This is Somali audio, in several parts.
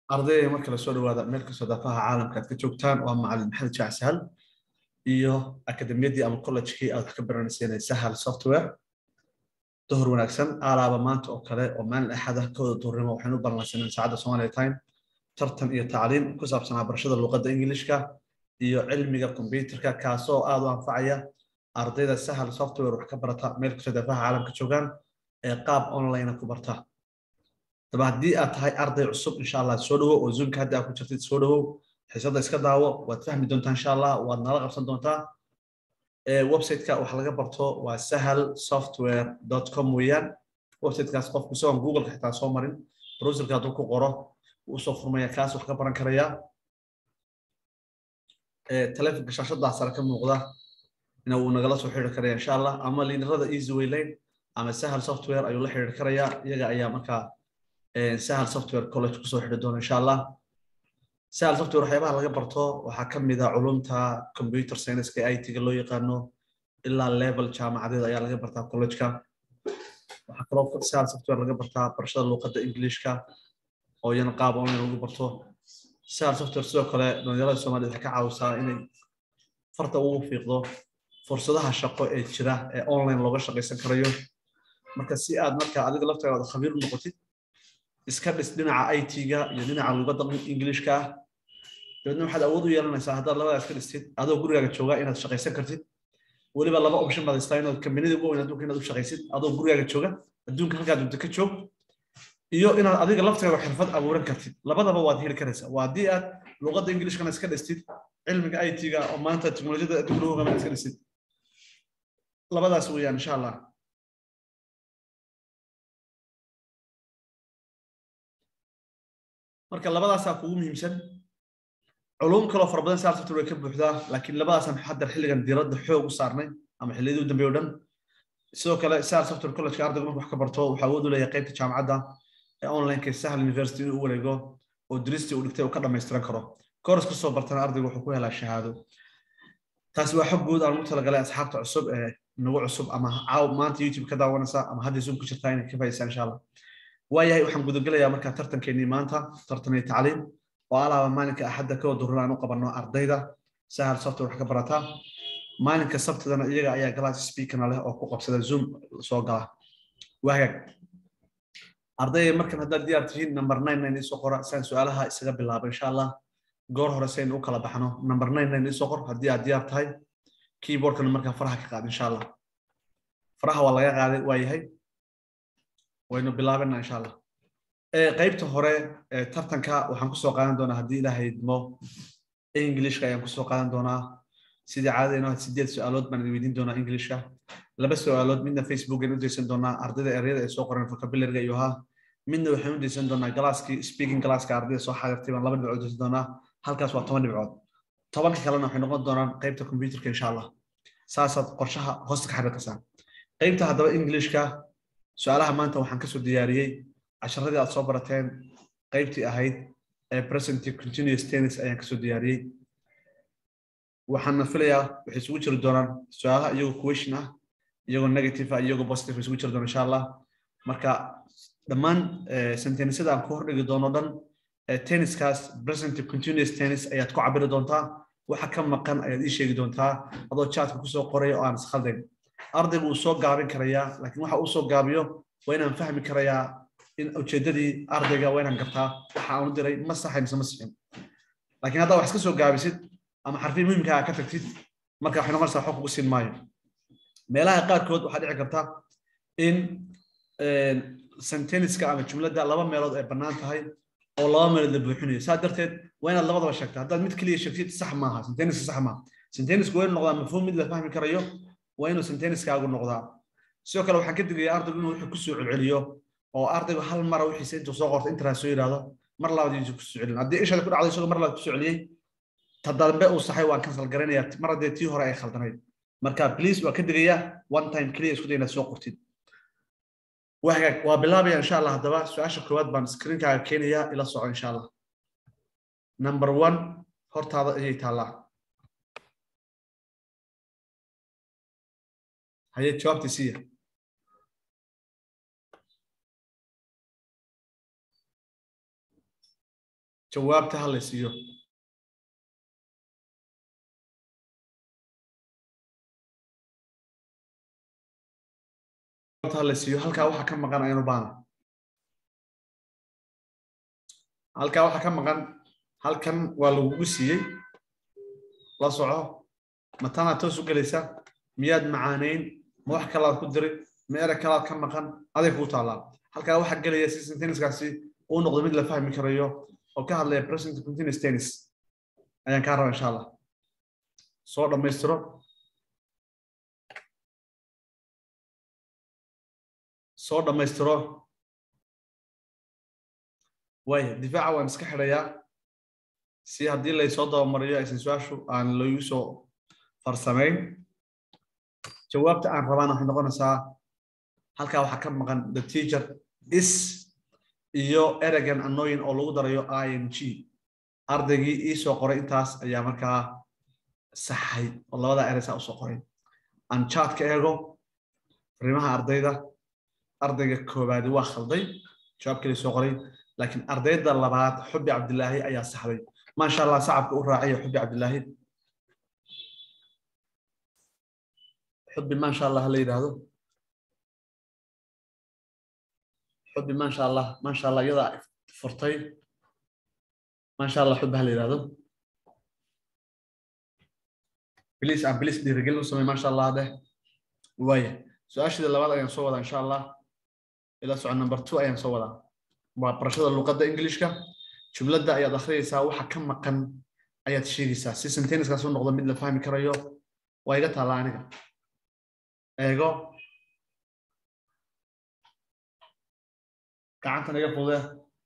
ardayda marka lasoo dhawaada meel kastoo daafaha caalamka aad ka joogtaan waa macalin maxamed jaac sahal iyo akademiyadii ama college-kii aad wax ka baranayseen sahal software dohor wanaagsan aalaaba maanta oo kale oo maalin axada kooda duhurnimo waxaynu u balansaneen saacadda Somali time tartan iyo tacliim ku saabsanaa barashada luqadda Ingiliishka iyo cilmiga kombiyuutarka kaasoo aad u anfacaya ardayda sahal software wax ka barata meel kastoo daafaha caalamka joogaan ee qaab online ku barta daba haddii aad tahay arday cusub insha allah soo dhawo oo zoomka hadda aad ku jirtid soo dhawow xiisadda iska daawo waad fahmi doontaa insha allah waad nala qabsan doontaa websiteka wax laga barto waa sahal software com weeyaan websitekaas qofku isagoon googleka xitaa soo marin browserka hadduu ku qoro wuu soo furmaya kaas wax ka baran karaya telefonka shaashaddaa sare ka muuqda ina uu nagala soo xiriiri karaya insha allah ama liinarada easy way lane ama sahal software ayuu la xiriiri karaya iyaga ayaa markaa sahal software college kusoo xidhi doona insha allah sahal software waxyaabaha laga barto waxaa ka mid ah culumta computer science-ka IT-ga loo yaqaano ilaa level jaamacadeed ayaa laga bartaa college-ka waxaa kaloo sahal software laga bartaa barashada luqadda Englishka oo iyana qaab online lagu barto sahal software sidoo kale dhalinyarada Soomaaliyeed waxay ka caawisaa inay farta ugu fiiqdo fursadaha shaqo ee jira ee online looga shaqaysan karayo marka si aad marka adiga laftaada khabiir u noqotid iska dhis dhinaca IT-ga iyo dhinaca luqadda Englishka ah dabeedna waxaad awood u yeelanaysaa haddaad labadaas ka dhistid adoo gurigaaga jooga inaad shaqaysan kartid weliba laba option baad haystaa inaad kambanida ugu weyn adduunka inaad u shaqaysid adoo gurigaaga jooga adduunka halkaa dunta ka joog iyo inaad adiga lafteeda xirfad abuuran kartid labadaba waad heli karaysaa waa haddii aad luqadda Englishkana iska dhistid cilmiga IT-ga oo maanta teknolojiyada adduunka lagu hogaamina iska dhistid labadaas weeyaan insha allah marka labadaasaa kugu muhiimsan culum kaloo fara badan saar software way ka buuxdaa laakiin labadaasaan hadda xilligan diiradda xoog u saarnay ama xilliyadii u dambeeyay o dhan sidoo kale saar software college-ka ardaygu markuu wax ka barto waxaa awood u leeyahay qaybta jaamacadda ee online-ka sahal university inuu u wareego oo duristii uu dhigtay uu ka dhammaystiran karo kooras ka soo bartana ardaygu wuxuu ku helaa shahaado taasi waa xog guud aan ugu talagalay asxaabta cusub ee nagu cusub ama caaw maanta youtube ka daawanaysa ama hadda zoom ku jirtaa inay ka faa'iidaystaan insha allah waayahay waxaan gudagelayaa markaa tartankeenii maanta tartanay tacliim oo alaaba maalinka axadda ka wadurran aan u qabanno ardayda sahal software wax ka barata maalinka sabtidana iyaga ayaa galaas speakerna leh oo ku qabsada zoom soo gala waagaag ardayda markan haddaad diyaar tihiin number nine nine isoo qora saan su-aalaha isaga bilaaba insha allah goor hore saynu u kala baxno number nine nine isoo qor haddii aad diyaar tahay keyboardkana markaa faraha ka qaad insha allah faraha waa laga qaaday waa yahay waynu bilaabana insha allah qaybta hore tartanka waxaan kusoo qaadan doonaa haddii ilaahay idmo englishka ayaan kusoo qaadan doonaa sidii caadadeenoo sideed su-aalood baan idin weydiin doonaa englishka laba su-aalood midna facebook aan u daysan doonaa ardayda eryada ay soo qoreen vocabulary-ga iyo ahaa midna waxaan u daysan doonaa galaaskii speaking galaaska ardayda soo xaadirtay baan laba dhibcood daysan doonaa halkaas waa toban dhibcood tobanka kalena waxay noqon doonaan qaybta computerka insha allah saasaad qorshaha hoosta ka xiriirkasaan qaybta haddaba englishka su-aalaha maanta waxaan kasoo diyaariyey casharadii aad soo barateen qaybtii ahayd ee present continuous tennis ayaan kasoo diyaariyey waxaana filayaa waxay isugu jiri doonaan su-aalaha iyagoo question ah iyagoo negative ah iyagoo positive isugu jiri doona insha allah marka dhammaan sentenisada aan ku hordhigi doono dhan tenniskaas present continuous tennis ayaad ku cabiri doontaa waxa ka maqan ayaad ii sheegi doontaa adoo chatka kusoo qoraya oo aan iskhaldayn ardaygu uu soo gaabin karayaa laakiin waxa uu soo gaabiyo waa inaan fahmi karayaa in ujeedadii ardayga waa inaan gartaa waxa aanu diray ma saxay mise ma sixin laakiin haddaa wax iska soo gaabisid ama xarfii muhimka ka tagtid marka waxay noqonaysaa xog kugu siin maayo meelaha qaarkood waxaa dhici karta in senteniska ama jumladda laba meelood ay bannaan tahay oo laba meelood la buuxinayo saa darteed waa inaad labadaba sheegta haddaad mid keliya sheegtid sax maaha senteniska sax maaha sentenisku waa inuu noqdaa mafhuum mid la fahmi karayo waa inuu senteniskaagu noqdaa sidoo kale waxaan ka digayaa ardaygu inuu wuxuu kusoo celceliyo oo ardaygu hal mara wixiisa intuu soo qorto intaas soo yidhaahdo mar labaad intuu kusoo celin haddii ishaada ku dhacday isagoo mar labaad kusoo celiyey ta dambe uu saxay waan kansal garanayaa mar haddee tii hore ay khaldanayd marka please waa ka digayaa one time keliya isku day inaad soo qortid wahagaag waa bilaabaya insha allah haddaba su-aasha koowaad baan screenkaaga keenayaa ila soco insha allah number one hortaada ayay taallaa haye jawaabtii siiya jawaabta ha la siiyo ha la siiyo halkaa waxa ka maqan ayanu baana halkaa waxa ka maqan halkan waa lagugu siiyey la soco matanaad toos u gelaysa miyaad macaaneyn ma wax kalaad ku diri ma ereg kalaad ka maqan aday kugu taallaa halkaa waxaa gelaya si senteniskaasi uu noqdo mid la fahmi karayo oo ka hadlaya present continuous tennis ayaan kaa raba insha allah soo dhammaystiro soo dhammaystiro waaya difaaca waan iska xidhayaa si haddii laysoo dabamariyo aysan su-aashu aan lagu soo farsamayn jawaabta aan rabaana waxay noqonaysaa halkaa waxaa ka maqan the teacher is iyo eregan annoyin oo lagu darayo i n g ardaygii iisoo qoray intaas ayaa markaa saxay oo labada ereysaa usoo qoray aan chatka eego fariimaha ardayda ardayga koobaadi waa khalday jawaab kale soo qoray laakiin ardayda labaad xubi cabdilaahi ayaa saxday maasha allah sacabka u raacaya xubi cabdilaahi xubi maasha allah la yidhaahdo xubi maasha allah maasha allah iyadaa furtay maasha allah xubi ha la yidhaahdo bilis aan bilis dhiirigelin u samey maasha allah deh waaya su-aashida labaad ayaan soo wadaa insha allah ila soco number two ayaan soo wadaa waa barashada luqadda englishka jumladda ayaad akhriyaysaa waxa ka maqan ayaad sheegaysaa si senteniskaas u noqdo mid la fahmi karayo waa iga taalla aniga eego gacantan iga fudee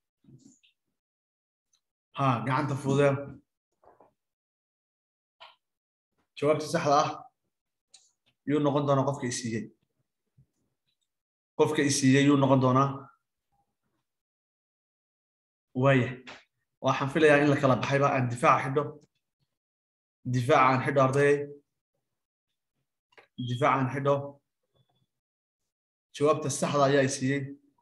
ha gacanta fudee jawaabta saxda ah yuu noqon doonaa qofka isiiyey qofka isiiyey yuu noqon doonaa waaya waxaan filayaa in la kala baxayba aan difaaca xidho difaaca aan xidho ardayay difaaca aan xidho jawaabta saxda ayaa isiiyey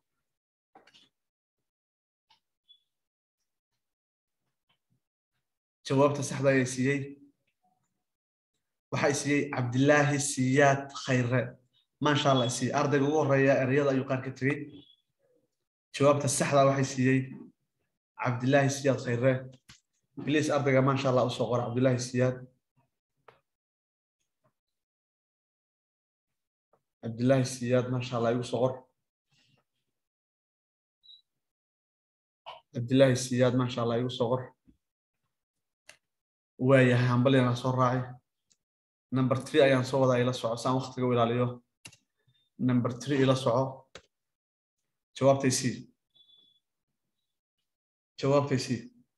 jawaabta saxda ayaa isiiyey waxaa isiiyey cabdilaahi siyaad khayre maasha allah isiiyey ardayga ugu horeeya ereyada ayuu qaar ka tegey jawaabta saxda waxay siiyey cabdilaahi siyaad khayre bilis ardayga maasha allah usoo qora cabdilaahi siyaad cabdilaahi siyaad maasha allah igu soo qor cabdilaahi siyaad maasha allah igu soo qor waayahay hambalyana soo raacay number three ayaan soo wadaa ila soco saan waktiga u ilaaliyo number three ila soco jawaabtay sii jawaabtay sii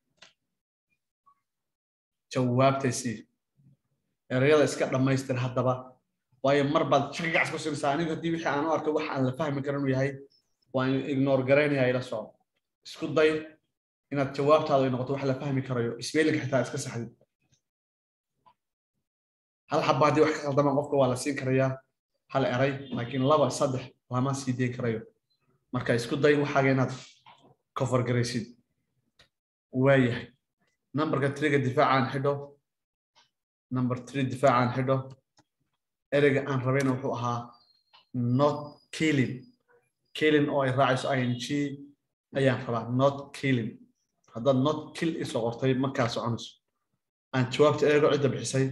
jawaabtay sii erayada iska dhammaystir haddaba waayo mar baad shaqagacs ku siinaysaa anigu haddii wixii aan u arko wax aan la fahmi karin inuu yahay waan ignore garaynaya ila soco isku day inaad jawaabtaadu ay noqoto wax la fahmi karayo isbeelinka xitaa iska saxdid hal xaba haddii wax ka qaldamaan qofka waa la siin karayaa hal eray laakiin laba saddex lama sii dayn karayo marka isku day waxaaga inaad cover garaysid waayahay numberka triga difaacaan xidho number three difaacaan xidho ereyga aan rabayna wuxuu ahaa not killing killing oo ay raacayso i n g ayaan rabaa not killing haddaad not kill isoo qortay markaa soconayso aan jawaabta eego cidda bixisay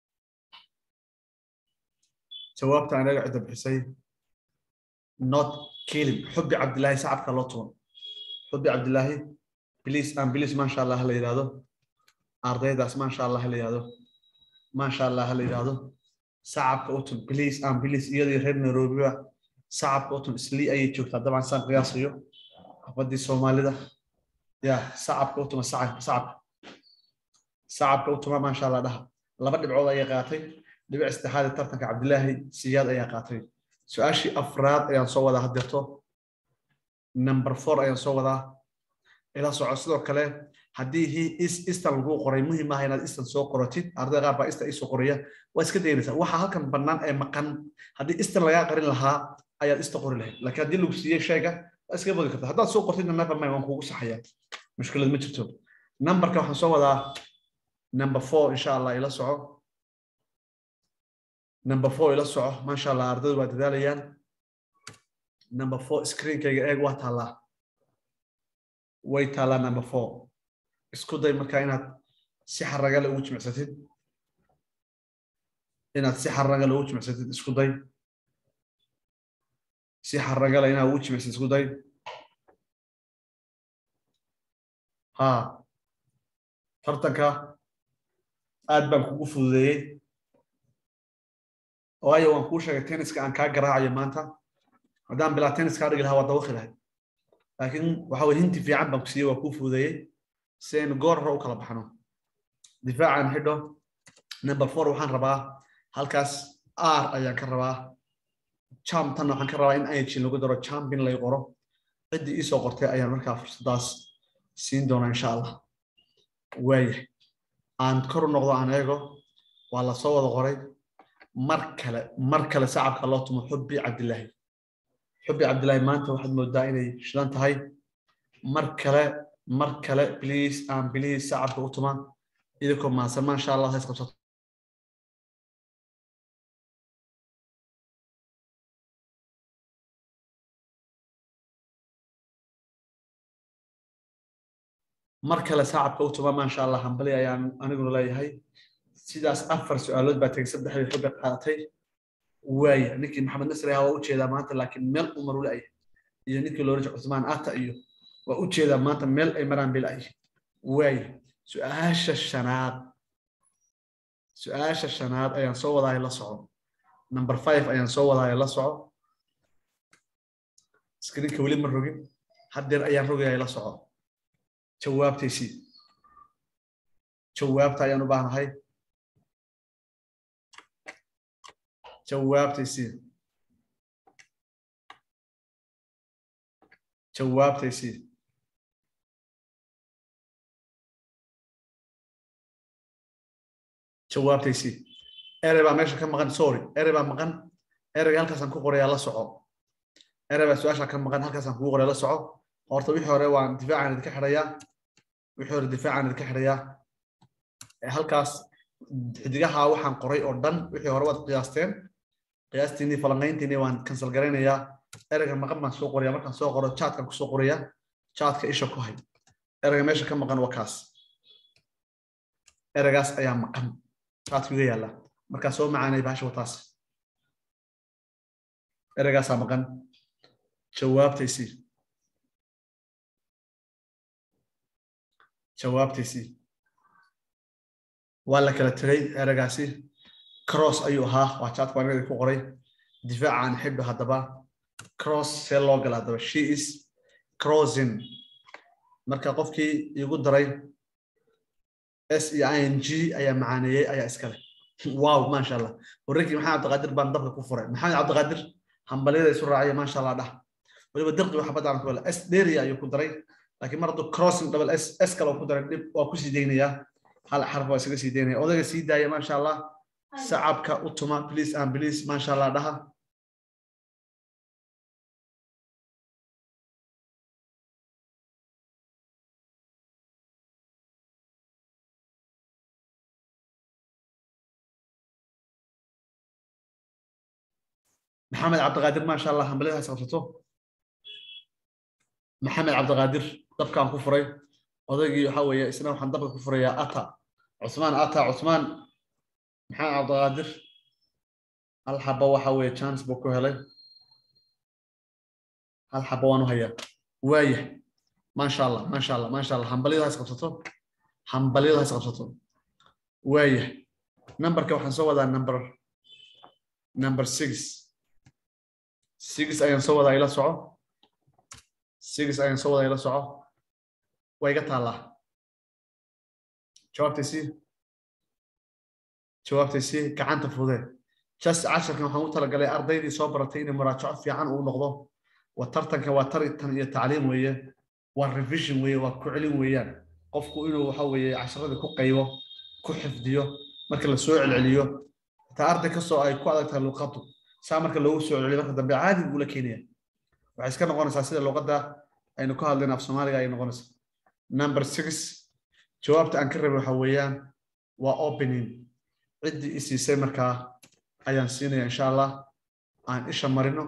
jawaabta aan eego cidda bixisay not killing xubi cabdilaahi sacabka loo tuban xubi cabdilaahi bilis aan bilis maasha allah la yidhaahdo ardaydaas maasha allah la yidhaahdo maasha allah la yidhaahdo sacabka u tun bilis aan bilis iyadii reer nairobiba sacabka u tun islii ayay joogtaa dabcan saan qiyaasayo xafadii soomaalida ya sacabka u tuma sacabka sacabka u tuma maasha allah dhaha laba dhibcood ayay qaatay dhibic saddexaad ee tartanka cabdilaahi siyaad ayaa qaatay su-aashii afraad ayaan soo wadaa haddeerto number four ayaan soo wadaa ila soco sidoo kale haddii hi is istan lagu qoray muhiim ah inaad istan soo qoratid arday qaar baa istan isoo qoraya waa iska daynaysaa waxa halkan bannaan ee maqan haddii istan lagaa qarin lahaa ayaad ista qori lahayd laakiin haddii lagu siiyey sheega waa iska bodi karta haddaad soo qortidna never mind waan kuugu saxaya mushkilad ma jirto numberka waxaan soo wadaa number four insha allah ila soco number four ila soco maasha allah ardaydu waa dadaalayaan number four screenkayga eeg waa taallaa way taallaa number four isku day markaa inaad si xaragale ugu jimicsatid inaad si xaragale ugu jimicsatid isku day si xaragale inaad ugu jimicsatid isku day ha tartanka aad baan kugu fududeeyey waayo waan kuu sheegay tenniska aan kaa garaacayo maanta haddaan bilaa tennis kaa dhigi lahaa waa dawaqi lahayd laakiin waxa weye hinti fiican baan ku siiyey waa kuu fududeeyey si aynu goor hore u kala baxno difaacan xidho number four waxaan rabaa halkaas r ayaan ka rabaa champtanna waxaan ka rabaa in ing lagu daro champion lay qoro ciddii iisoo qortay ayaan markaa fursaddaas siin doonaa insha allah waaya aan kor u noqdo aan eego waa la soo wada qoray mar kale mar kale sacabka loo tumo xubbi cabdilaahi xubbi cabdilaahi maanta waxaad moodaa inay shidan tahay mar kale mar kale please aan please sacabka u tuma idinkoo mahadsan maasha allah hays qabsato mar kale sacabka u tuma maasha allah hambali ayaan aniguna leeyahay sidaas afar su-aalood baa tegey saddexdii xubbi qaadatay waaya ninkii maxamed nasri ahaa waa u jeedaa maanta laakiin meel u maru la'yahay iyo ninkii looraja cusmaan ata iyo waa u jeedaa maanta meel ay maraan bay la'yahay waaya su-aasha shanaad su-aasha shanaad ayaan soo wadaayo la soco number five ayaan soo wadaayo la soco screenka weli ma rogin haddeer ayaan rogayaa la soco jawaabtaysii jawaabta ayaan u baahnahay jawaabtaysii jawaabtaysii jawaabtaysii erey baa meesha ka maqan sorry erey baa maqan ereyga halkaasaan ku qorayaa la soco erey baa su-aasha ka maqan halkaasaan kugu qoraya la soco horta wixii hore waan difaacan idinka xidhayaa wixii hore difaacan idinka xidhayaa halkaas xidigaha waxaan qoray oo dhan wixii hore waad qiyaasteen qiyaastiinii falanqayntiinii waan kansal garaynayaa ereyga maqan baan soo qoraya markaan soo qoro chaatkan kusoo qoraya chaatka isha ku hay ereyga meesha ka maqan waa kaas ereygaas ayaa maqan chaatka iga yaalla markaa soo macaanay bahasha wataas ereygaasaa maqan jawaabtaysii jawaabtaysii waa la kala tegay ereygaasi cross ayuu ahaa waa chatka waan ku qoray difaacaan xidho haddaba cross see loo gala haddaba she is crossing marka qofkii igu daray s e i n g ayaa macaaneeyey ayaa iskale wow maasha allah warrinkii maxamed cabdiqaadir baan dabka ku furay maxamed cabdiqaadir hambalyada isu raacaya maasha allah dhah weliba dirqi waxa badaan ku s dheria ayuu ku daray laakiin mar hadduu crossing double s s kale ku daray dhib waa ku sii deynayaa hal xarf waa isaga sii deynaya odayga sii daaya maasha allah sacabka u tuma please and please maasha allah dhaha maxamed cabdiqaadir maasha allah hambalyadaas qabsato maxamed cabdiqaadir dabkaan ku furay odaygii waxa weeye isna waxaan dabka ku furayaa ata cusmaan ata cusmaan maxamed cabdiqaadir hal xaba waxa weeye chance buu ku helay hal xaba waan u hayaa waaya maasha allah maasha allah maasha allah hambalyadaas qabsato hambalyadaas qabsato waaya numberka waxaan soo wadaa number number six six ayaan soo wadaa ila soco six ayaan soo wadaa ila soco waa iga taallaa jawaabtaysi jawaabtaysi gacanta fudee just casharkan waxaan u talagalay ardaydii soo baratay inay muraajaco fiican uu noqdo waa tartanka waa taritan iyo tacliim weeye waa revision weeye waa ku celin weeyaan qofku inuu waxa weeye casharadii ku qaybo ku xifdiyo marka la soo celceliyo xitaa arday kastoo ay ku adag tahay luqadu saa marka loogu soo celceliyo marka dambe caadi buu la keenaya waxay iska noqonaysaa sida luqadda aynu ka hadlayna af soomaaliga ay noqonaysaa number six jawaabta aan ka rabay waxa weeyaan waa opening ciddii i siisay markaa ayaan siinaya insha allah aan isha marino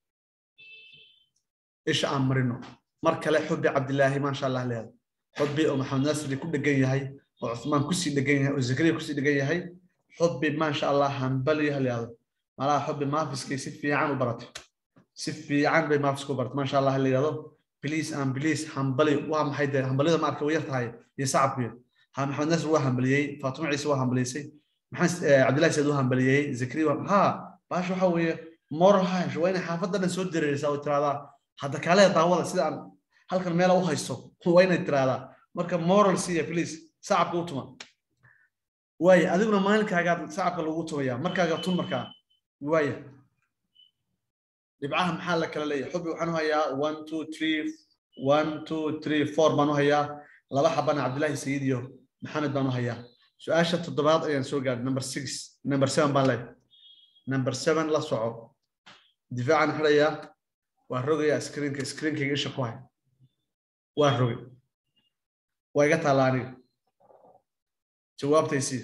isha aan marino mar kale xubbi cabdilaahi maasha allah leeda xubbi oo maxamed nasri ku dhegan yahay oo cuthmaan kusii dhegan yahay oo zakariya kusii dhegan yahay xubbi maasha allah hambali haleado malaha xubbi maafiskay si fiican u baratay si fiican bay maafiska u baratay maasha allah layado please and please hambali waa maxay dee hambalida ma arka way yar tahay iyo sacabkuya ha maxamed nasri waa hambaliyey faatuma ciise waa hambaliysay maxamed cabdillahi said waa hambaliyey zakariya waa ha baasha waxa weeye moral hash waa inay xaafadda dhan soo dareeraysaa oo tiraahdaa hadda kaale daawada sida aan halkan meela u haysto waa inay tiraahdaa marka moral siya please sacabka u tuma waaya adiguna maalinkaagaa sacabka lagu tumaya markaaga tun markaa waaya dhibcaha maxaa la kala leeyahay xubbi waxaan u hayaa one two three one two three four baan u hayaa laba xabana cabdillahi sayid iyo maxamed baan u hayaa su-aasha toddobaad ayaan soo gaadhay number six number seven baan leeyahay number seven la soco difaacan xidhayaa waa rogayaa screenka screenkayga isha ku hay waa rogay waa iga taalla aniga jawaabtaysii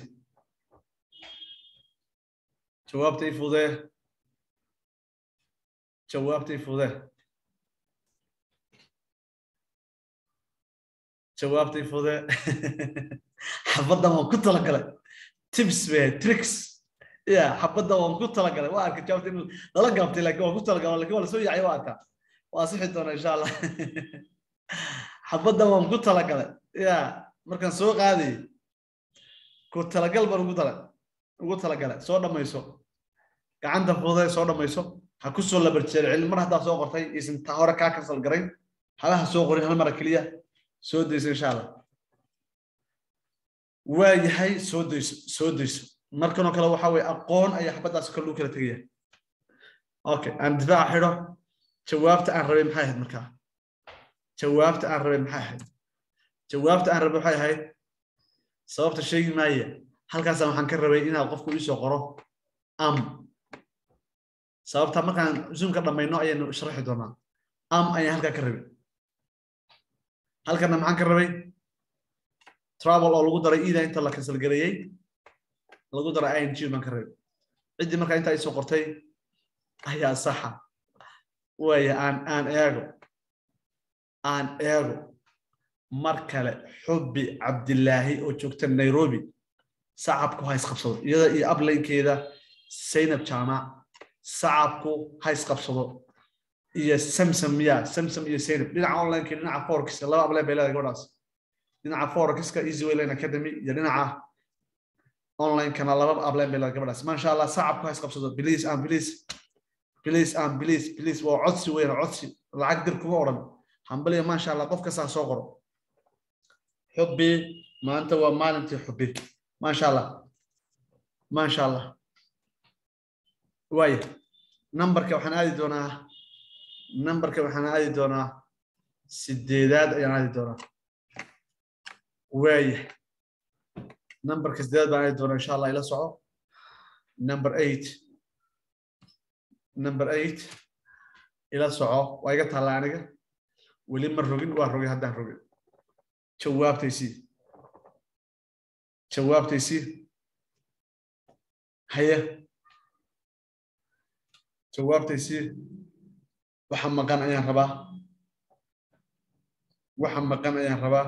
jawaabtay fudee jawaabtay fudee jawaabtay fudee xabaddan waan ku talagalay tips be tricks ya xabaddan waan ku talagalay waa arka jawaabta in lala gaabtay laakiin waan ku talagalay lakin waa lasoo yacay waa arkaa waa sixi doona insha allah xabaddan waan ku talagalay ya markaan soo qaadayay ku talagal baan ugu tala ugu talagalay soo dhammayso gacanta fudee soo dhammayso ha ku soo labarjeer cilmi mar haddaa soo qortay isan taa hore kaa kansal garayn halaha soo qorin hal mara keliya soo dayso insha allah waa yahay soo dayso soo dayso markanoo kale waxa weye aqoon ayaa xabaddaas kale lagu kala tegaya okay aan difaaca xidho jawaabta aan rabay maxay ahayd markaa jawaabta aan rabay maxay ahayd jawaabta aan rabay waxay ahayd sababta sheegi maaya halkaasaan waxaan ka rabay inaad qofku iisoo qoro am sababta markaan zoomka dhammayno ayaynu sharaxi doonaa am ayaan halkaa ka rabay halkana maxaan ka rabay travel oo lagu daray ida inta la kansalgareeyey lagu daray ing baan ka rabay ciddii markaa intaa isoo qortay ayaa saxa waaya aan aan eego aan eego mar kale xubbi cabdilaahi oo joogta nairobi sacabku ha isqabsado iyada iyo ablaynkeeda saynab jaamac sacabku ha isqabsado iyo samsam ya samsam iyo saynab dhinaca onlineka dhinaca forex laba ablayn bay leedahay gabadhaas dhinaca forexka easy wayline academy iyo dhinaca onlinekana laba ablayn bay leedahay gabadhaas maasha allah sacabku ha isqabsado please and please please and please please waa codsi weyn codsi lacag dir kuma odhan hambaliya maasha allah qof kastaa soo qoro xubbi maanta waa maalintii xubbi maasha allah maasha allah waaya numberka waxaan aadi doonaa numberka waxaan aadi doonaa sideedaad ayaan aadi doonaa waaya numberka sideedaad baan aadi doonaa insha allah ila soco number eight number eight ila soco waa iga taalla aniga weli ma rogin waa rogay haddaan rogin jawaabtaysii jawaabtaysii haye jawaabtaysii waxa maqan ayaan rabaa waxa maqan ayaan rabaa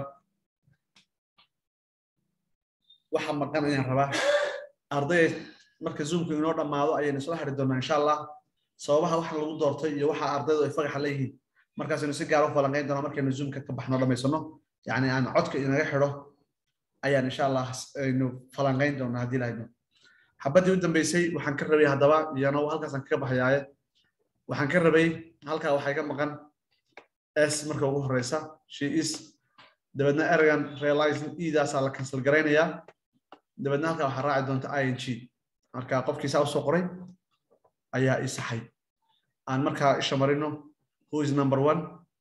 waxa maqan ayaan rabaa arday marka zoomku inoo dhammaado ayaynu isla xiri doonaa insha allah sababaha waxa lagu doortay iyo waxa ardaydu ay fagaxa leeyihiin markaasaynu si gaar u falanqayn doonaa markaynu zoomka ka baxno dhammaysano yani aan codka inaga xidho ayaan insha allah aynu falanqayn doonaa haddii lahayno xabaddii u dambeysay waxaan ka rabay haddaba iyana halkaasaan kaga baxayaaye waxaan ka rabay halkaa waxaa ka maqan s marka ugu horeysa she is dabeedna ergan realizing edaasaa la cancel garaynayaa dabeedna halkaa waxaa raaci doonta i n g marka qofkiisaa usoo qoray ayaa ii saxay aan markaa isha marino who is number one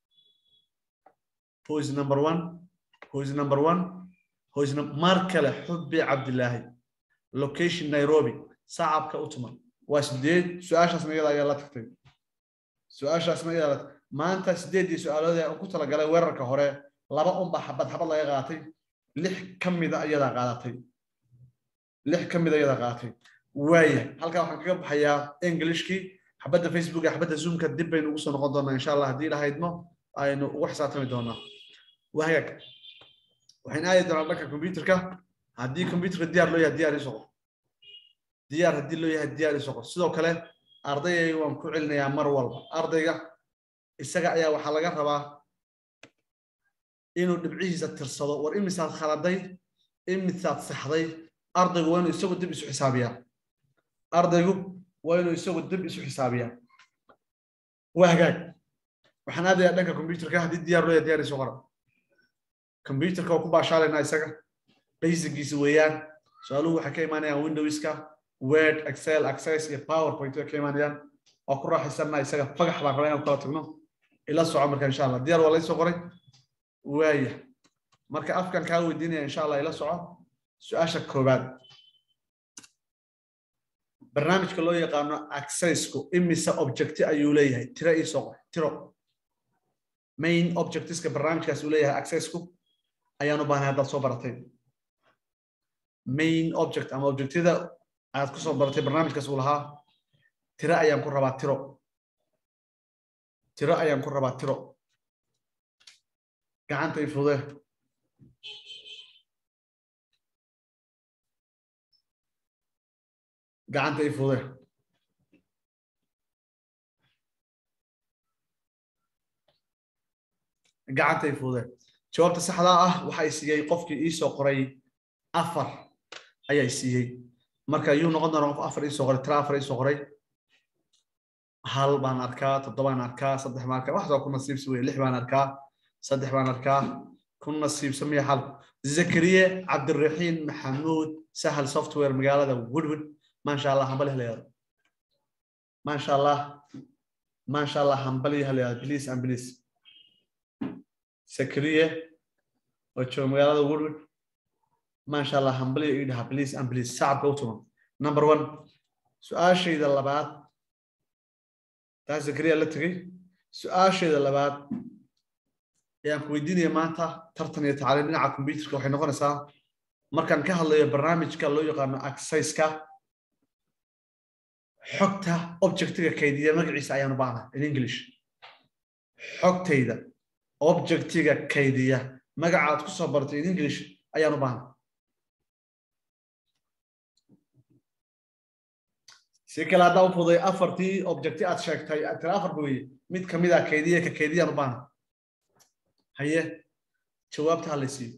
who is number one who is number one who is mar kale xubbi cabdilaahi location nairobi sacabka u tuman waa sideed su-aashaasna iyada ayaa la tagtay su-aashaasna iyada maanta sideeddii su-aalood ee ku talagalay weerarka hore laba unba xabad xabad laga qaatay lix ka mida ayadaa qaadatay lix ka mida ayadaa qaadatay waaya halkaa waxaan kaga baxayaa englishkii xabadda facebook iyo xabadda zoomka dib baynu ugu soo noqon doonaa insha allah haddii ilahaydmo aynu ugu xisaabtami doonaa wahagaag waxaan aadi doonaa dhanka computerka haddii computerka diyaar loo yahay diyaar isoo qor diyaar haddii loo yahay diyaar isoo qor sidoo kale ardayay waan ku celinayaa mar walba ardayga isaga ayaa waxaa laga rabaa inuu dhibcihiisa tirsado war imisaad khaladay imisaad saxday ardaygu waa inuu isagu dib isu xisaabiyaa ardaygu waa inuu isagu dib isu xisaabiyaa waa hagaag waxaan aadayaa dhanka computerka haddii diyaar loo yahay diyaar isoo qora computerka waa ku baashaalaynaa isaga basicgiisa weeyaan su-aaluhu waxay ka imaanayaan windowska word excel access iyo powerpoint way ka imaanayaan waa ku raaxaysanaa isaga fagax baan rabaa inaan kala tagno ila soco marka insha allah diyaar waa laysoo qoray waaya marka afkan kaa weydiinaya insha allah ila soco su-aasha koowaad barnaamijka loo yaqaano accessku imise objecti ayuu leeyahay tiro ii soo qor tiro main objectiska barnaamijkaas uu leeyahay accessku ayaan u baahnay haddaad soo baratay main object ama objectyada aad ku soo baratay barnaamijkaas uu lahaa tiro ayaan ku rabaa tiro tiro ayaan ku rabaa tiro gacanta i fude gacanta i fude gacanta i fude jawaabta saxdaa ah waxay siiyey qofkii ii soo qoray afar ayay siiyey marka yuu noqon doonaa qof afar ii soo qoray tira afar ii soo qoray hal baan arkaa toddobaan arkaa saddex baan arkaa waxsoo ku nasiibsi weye lix baan arkaa saddex baan arkaa ku nasiibsa miya xal zakariye cabdiraxiin maxamuud sahal software magaalada woodwood maasha allah hambali halayaado maasha allah maasha allah hambali halayaado please and please zakariye oo jooga magaalada woodwood maasha allah hambali ii dhaha please and please sacabka u tuman number one su-aashayda labaad taas zakariya la tegey su-aashayda labaad ayaan ku weydiinaya maanta tartan iyo tacliim dhinaca computerka waxay noqonaysaa markaan ka hadlayo barnaamijka loo yaqaano accesska xogta objectiga kaydiya magaciisa ayaan u baahnaa in english xogtayda objectiga kaydiya magaca aad ku soo baratay in english ayaan u baahnaa si kale haddaa u fuday afartii objecti aad sheegtay tira afar ba weye mid kamid a kaydiya ka kaydiyaan u baahnaa haye jawaabta ha la siiyo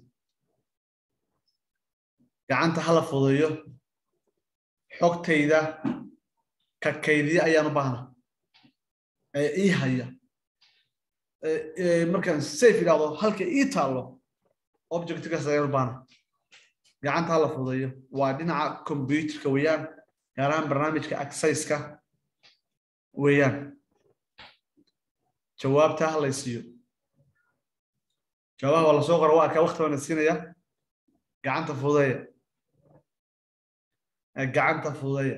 gacanta hala fudeeyo xogtayda ka kaydiya ayaan u baahna ee ii haya markaan safe idhahdo halka ii taallo objectkaas ayaan u baahna gacanta hala fudeeyo waa dhinaca computerka weeyaan gaar ahaan barnaamijka accesska weeyaan jawaabta ha la siiyo jawaabaha waa lasoo qora waa arkaa wakti baana siinaya gacanta fudeeya gacanta fudeeya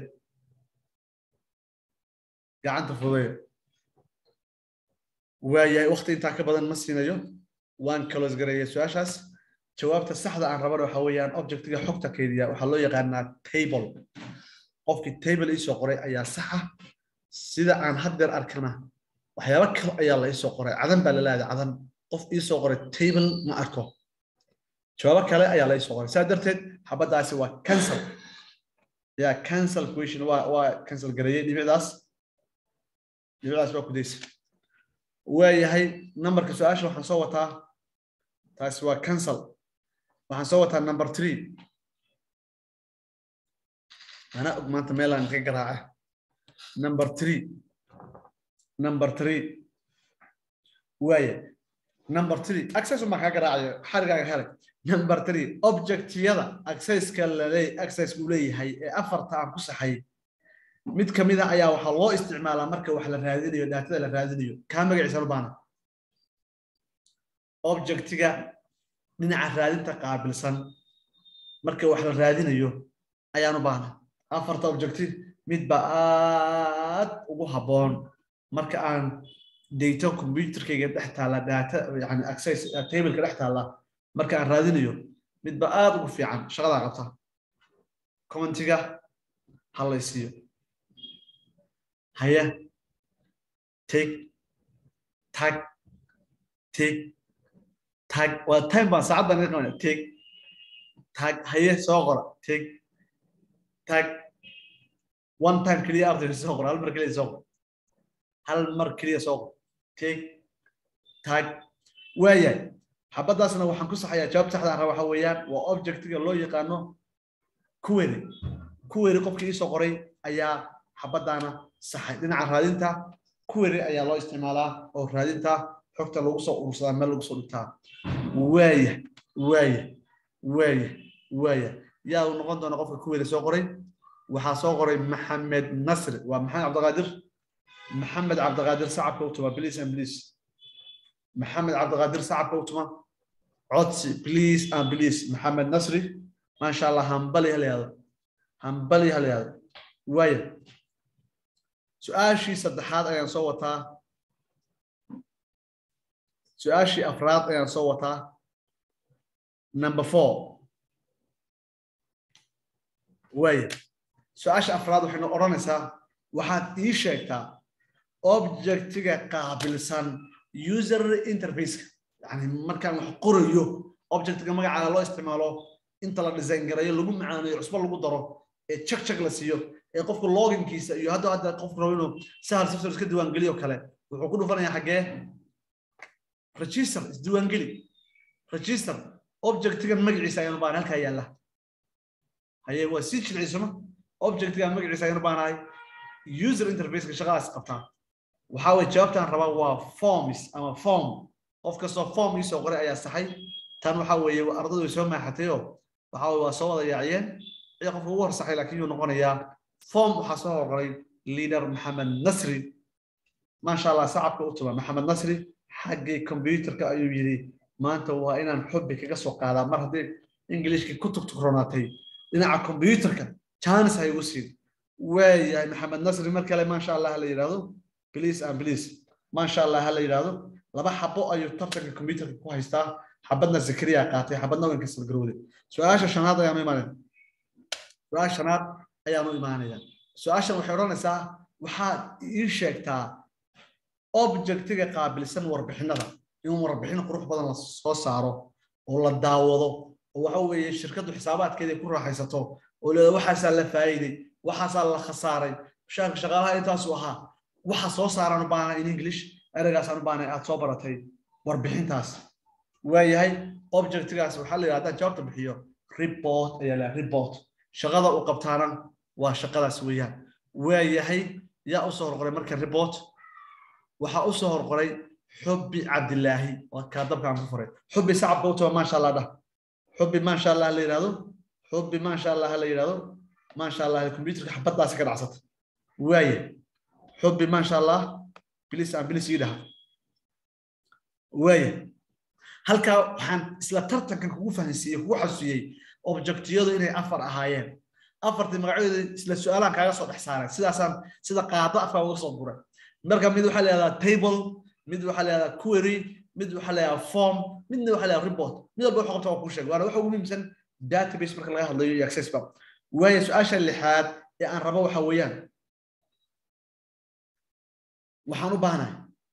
gacanta fudeeya waayahay wakti intaa ka badan ma siinayo waan kalos gareeya su-aashaas jawaabta saxda aan rabana waxa weeyaan objectiga xogta kaydiya waxaa loo yaqaanaa table qofkii table iisoo qoray ayaa saxa sida aan haddeer arkana waxyaaba kale ayaa la iisoo qoray cadan baa la leedahay cadan qof iisoo qoray table ma arko jawaabo kale ayaa la iisoo qoray saa darteed xabaddaasi waa cancel ya cancel question waa waa cancel gareeyey dhibicdaas dhibicdaas waa kudaysa waayahay numberka su-aasha waxaan soo wataa taasi waa cancel waxaan soo wataa number three ana og maanta meelaan ka garaaca number three number three waaya number three access uma kaa garaacayo xarigaaga helay number three objectyada accesska laleey access uu leeyahay ee afarta aan ku saxay mid kamid a ayaa waxaa loo isticmaalaa marka wax la raadinayo daatada la raadinayo kaa magaciisa u baana objectiga dhinaca raadinta qaabilsan marka wax la raadinayo ayaan u baahna afarta objective mid ba aad ugu habboon marka aan data computerkayga dhex taalla data yani access tableka dhex taalla marka aan raadinayo midba aad ugu fiican shaqadaa qabta commentiga ha laysiiyo haya tig tag tig tag waa time baan saacaddan iga qabanaya tig tag haye soo qora tig tag one time keliya ardayga soo qora hal mar keliya soo qora hal mar keliya soo qora tig tag waayahay xabaddaasna waxaan ku saxayaa jawaab saxda ah waxa weeyaan waa objectiga loo yaqaano kuweri kuweri qofkii iisoo qoray ayaa xabaddaana saxay dhinaca raadinta kuweri ayaa loo isticmaalaa oo raadinta xogta lagu soo urursadaa meel lagu soo dhigtaa waaya waaya waaya waaya yaa uu noqon doona qofka kuweri soo qoray waxaa soo qoray maxamed nasri waa maxamed cabdiqaadir maxamed cabdiqaadir sacabka u tuma please and please maxamed cabdiqaadir sacabka u tuma codsi please and please maxamed nasri maasha allah hambali halayado hambali halayado waaya su-aashii saddexaad ayaan soo wataa su-aashii afraad ayaan soo wataa number four waaya su-aasha afraad waxaynu odhanaysaa waxaad ii sheegtaa objectiga qaabilsan user interfaceka yani markaan wax qorayo objectiga magacaaga loo isticmaalo inta la design garayo lagu macaaneeyo cusbo lagu daro ee check check la siiyo ee qofku loginkiisa iyo hadda hadda qofku rabo inuu sahal sifsar iska diiwaangeliyo kale wuxuu ku dhufanayaa xaggee register isdiiwaangeli register objectigan magaciisa ayaan u baahan halkaa yaalla haye waa sii jilcisoma objectigan magaciisa ayaan u baahanahay user interfaceka shaqadaas qabtaa waxaa weye jawaabtaan rabaa waa forms ama form qof kastoo form iisoo qoray ayaa saxay tan waxaa weeye ardadu way soo maaxatayoo waxaa weye waa soo wada yaaciyeen cid qofka ugu horsaxay laakiin yuu noqonayaa form waxaa soo horqoray leader maxamed nasri maasha allah sacabka u tuma maxamed nasri xaggii computerka ayuu yidhi maanta waa inaan xubbi kaga soo qaadaa mar haddii ingilishkii ku tugtugronaatay dhinaca computerka janis ha igu siin waayahay maxamed nasri mar kale maasha allah ha la yidhahdo please and please maasha allah ha la yidhahdo laba xabo ayuu tartanka computerka ku haystaa xabadna zakariya qaatay xabadna wanka salgarowde su-aasha shanaad ayaanu imaanaya su-aasha shanaad ayaanu imaanaya su-aashan waxay odhanaysaa waxaad ii sheegtaa objectiga qaabilsan warbixinada in warbixin qurux badan la soo saaro oo la daawado oo waxa weeye shirkaddu xisaabaadkeeda ku raaxaysato oo leeda waxaasaa la faa'iiday waxaasaa la khasaaray shaanka shaqaalaha intaasu ahaa waxa soo saaraan u baahana in english ereygaasaan u baahana aad soo baratay warbixintaas waayahay objectigaas waxaa la yidhahdaa jawaabta bixiyo report ayaa la report shaqada uu qabtaana waa shaqadaas weeyaan waayahay yaa usoo horqoray marka report waxaa usoo horqoray xubbi cabdilaahi waa kaadabkaan ku furay xubbi sacabka u taba maasha allah dhah xubbi maasha allah la yidhahdo xubbi maasha allah la yidhahdo maasha allah computerka xabaddaasi ka dhacsata waaye xubbi maasha allah bilis aan bilis ii dhaha waaye halkaa waxaan isla tartankan kugu fahansiiyey kugu xasuusiyey objectiyadu inay afar ahaayeen afartii magacyadooda isla su-aalaan kaaga soo dhex saaray sidaasaan sida qaado afkaa uga soo guray marka mid waxaa leedaha table mid waxaa leedaha query mid waxaa leedaha form midna waxaa leedaha report mid walba wuxuu qabta waa kuu sheeg waana waxa ugu muhiimsan database marka laga hadlayo iyo access ba waayo su-aasha lixaad ee aan rabo waxa weeyaan waxaan u baahnahay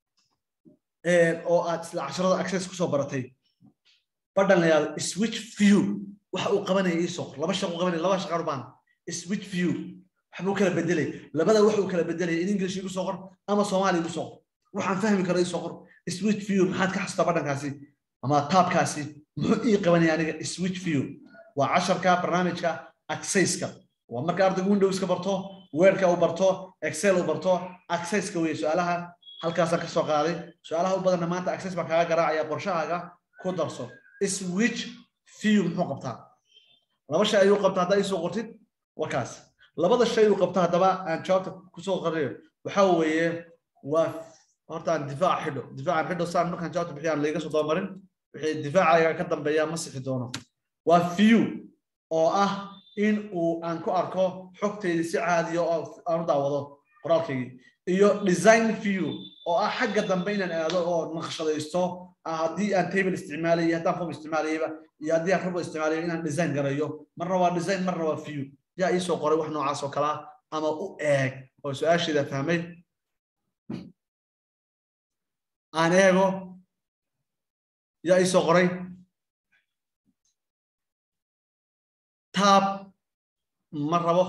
oo aad isla casharada access kusoo baratay badhan la yidhahdo switch view waxa uu qabanaya iisoo qor laba shaqo qabanaya laba shaqaan u baahna switch view waxbuu kala bedelay labada wax uu kala bedelaya in english igu soo qor ama soomaali igu soo qor waxaan fahmi karo iisoo qor switch view maxaad ka xasuusta badhankaasi ama taabkaasi muxuu ii qabanaya aniga switch view waa casharka barnaamijka accesska waa marka ardaygu windowska barto weerka uu barto excel uu barto accesska weeye su-aalaha halkaasaan ka soo qaaday su-aalaha u badanna maanta access baan kaaga garaacaya qorshahaaga ku darso switch view muxuu qabtaa laba shay ayuu qabtaa haddaa isoo qortid wakaas labada shay uu qabta haddaba aan jawaabta kusoo qariyo waxa weeye waa horta aan difaac xidho difaacan xidho saan markaan jawaabta bixiyaan layga soo dabamarin wixii difaacaga ka dambeeya ma sixi doono waa view oo ah in uu aan ku arko xogtaydi si caadiya oo aan u daawado qoraalkaygii iyo design view oo ah xagga dambe inaan aado oo naqshadaysto haddii aan table isticmaalayay haddaan form isticmaalayayba iyo haddii aan rabo isticmaalayo inaan design garayo marna waa design marna waa view yaa iisoo qoray wax noocaas oo kale ah ama u eeg oo su-aasheeda fahmay aan eego yaa iisoo qoray tab ma rabo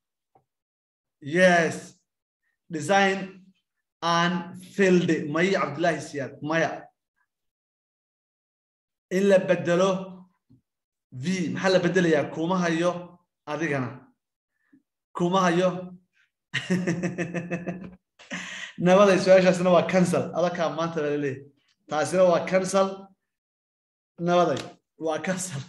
yes design and field maya cabdullaahi siyaad maya in la bedelo v maxaa la bedelayaa kuma hayo adigana kuma hayo nabaday su-aashaasna waa cancel adakaa maanta baa laleeyahy taasina waa cancel nabaday waa cancel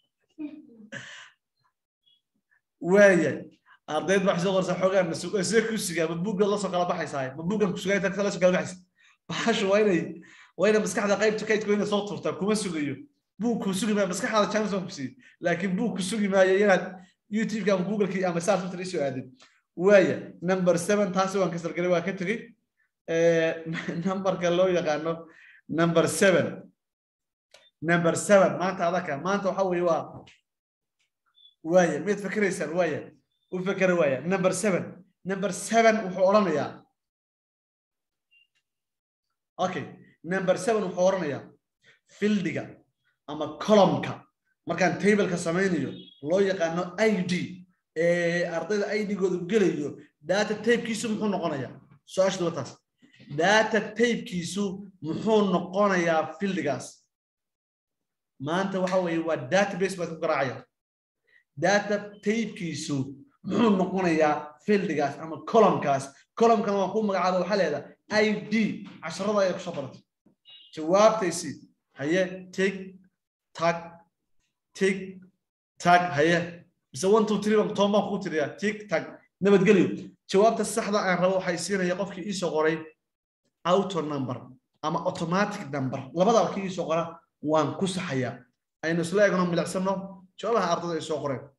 waaya ardayd baa soo qorsa xoogaan see ku sugaa ma buuggaad lasoo kala baxaysaa ma buuggan ku sugaa intaad lasoo kala baxaysa baxashu waa inay waa inay maskaxda qaybta kaydku inay soo turtaa kuma sugayo buug ku sugi maayo maskaxda chanson ku siiyo laakiin buug ku sugi maayo inaad youtube-ka ama google-kii ama saa twitter isoo aadin waaya number seven taasi waan kasalgalay waa ka tegey numberka loo yaqaano number seven number seven maanta adaka maanta waxa weeye waa waaya miyaad fakeraysaan waaya u fekera waaya number seven number seven wuxuu odhanayaa okay number seven wuxuu odhanayaa fildiga ama columnka markaan tableka samaynayo loo yaqaano i d ee ardayda i d-goodu gelayo data tapekiisu muxuu noqonayaa su-aashadu waa taas data tapekiisu muxuu noqonayaa fildigaas maanta waxa weeye waa database baad ku garaacaya data tapekiisu muxuu noqonayaa fildigaas ama columnkaas columnkana waan ku magacaaba waxaa leedaha i d casharada ayaa kusoo baratay jawaabtaysi haye tig tag tig tag haye mise one two three baan toban baan kuu tiriyaa tig tag nabadgelyo jawaabta saxda aan rabo waxay siinaya qofkii iisoo qoray auto number ama automatic number labadaba kii iisoo qora waan ku saxayaa aynu isla eegno milicsano jawaabaha ardada ay soo qoreen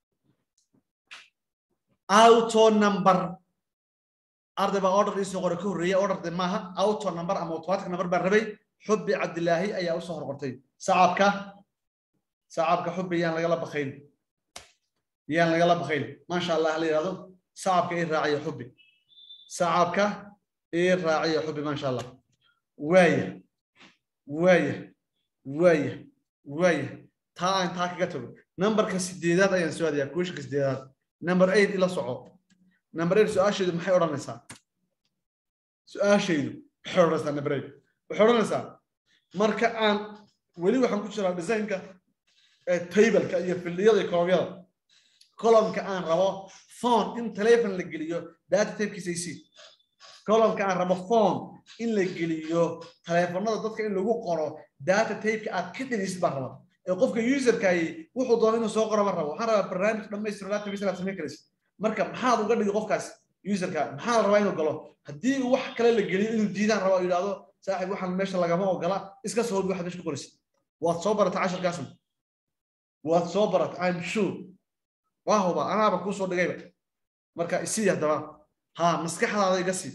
auto number arday baa order iisoo qoray ka horreeya order maaha auto number ama automatic number baan rabay xubbi cabdilaahi ayaa usoo horqortay sacabka sacabka xubbi yaan lagala bakayn yaan lagala bakayn maasha allah la yidhahdo sacabka ii raaciya xubbi sacabka ii raaciya xubbi maasha allah waaya waaya waaya waaya taa aan taa kaga tago numberka sideedaad ayaan soo aadayaa kuwishanka sideedaad number eight ila soco number eight su-aashaydu maxay odhanaysaa su-aashaydu maxay odhanaysaa number eight waxay odhanaysaa marka aan weli waxaan ku jiraa designka tableka iyo fildiyada iyo kolomyada columnka aan rabo phone in telefon la geliyo data tapekiisa isi columnka aan rabo phone in la geliyo telefonada dadka in lagu qoro data tapeka aad ka dhegeysid baan rabaa ee qofka userkaayi wuxuu doono inuu soo qoro ma rabo waxaan rabaa barnaamij dhammaystiro database inaad samayn karaysid marka maxaad uga dhigi qofkaas userka maxaa la rabaa inuu galo haddii wax kale la geliyo inuu diidaan rabo yidhahdo saaxib waxaan meesha lagama ogola iska soo hobi waxaad meesha ku qoraysid waad soo barata casharkaasan waad soo barata i'm sure waa huba anaaba kuu soo dhigayba marka isii haddaba ha maskaxdaada iga sii